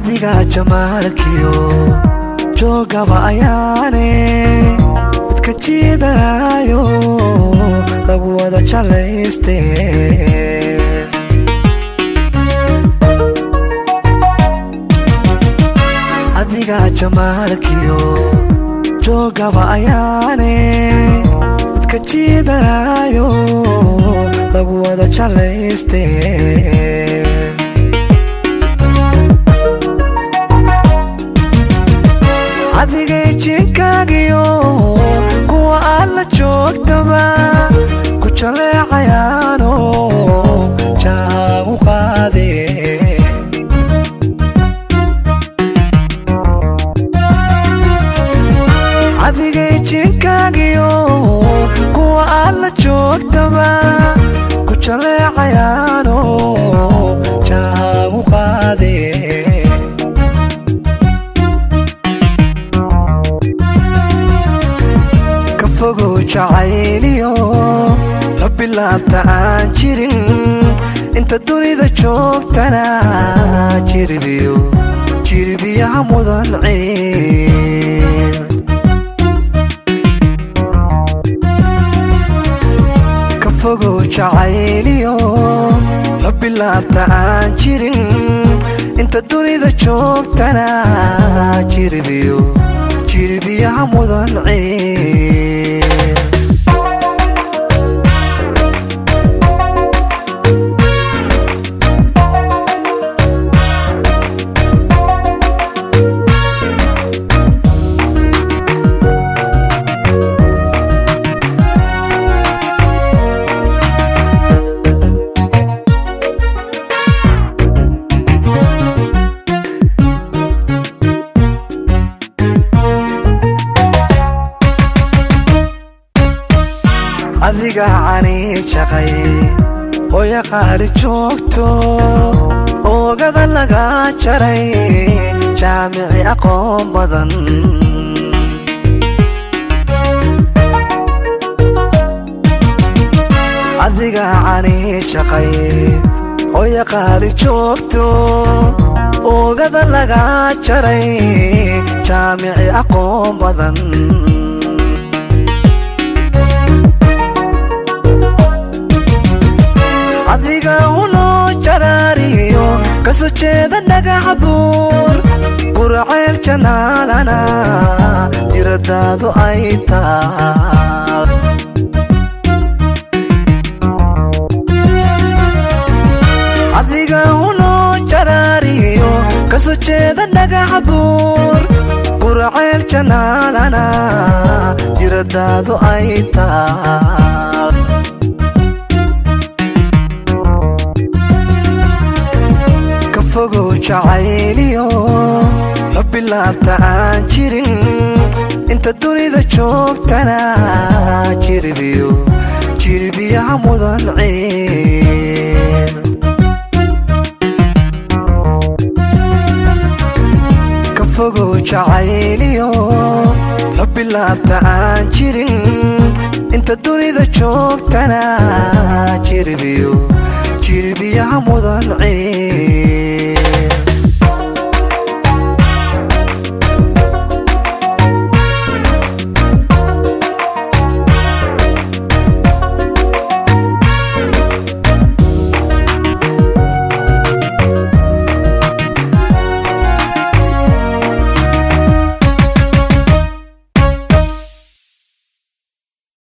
adiga jamaalkiyo joogaba ayaane dadka jiidaayo lagu wada jalayste adiga jamaalkiyo joogaba ayaane dadka jiidaayo lagu wada jalayste adigay jinkaagiyo kuwa aad la joogtaba ku jaleecayaano jaagu qaade adigay jinkaagiyo kuwa aad la joogtaba ku jaleecayaano jaagu qaade fogow jacayliyo xubbilaabta aan jirin inta dunida joogtana jirbiyo jirbiyaha mudan ciil ka fogow jacayliyo xubbilaabta aan jirin inta dunida joogtana jirbiyo jirbiyaha mudan ciil adiga cani jaqay hooya qaali joogto oogada laga jaray jaamici aqoon badan adiga cani jaqay hooya qaali joogto oogada laga jaray jaamici aqoon badan adiga unoo jaraariyo kaso jeeda dhagaxa buur burcayl janaalana jiradaadu ay taa adiga unoo jaraariyo kaso jeeda dhagaxa buur burcayl janaalana jiradaadu ay taa fogow jacayliyo xubbilaabta aan jirin inta dunida joogtana jirbiyo jirbiyaha mudan ciil ka fogow jacayliyo xubbilaabta aan jirin inta dunida joogtana jirbiyo jirbiyaha mudan ciil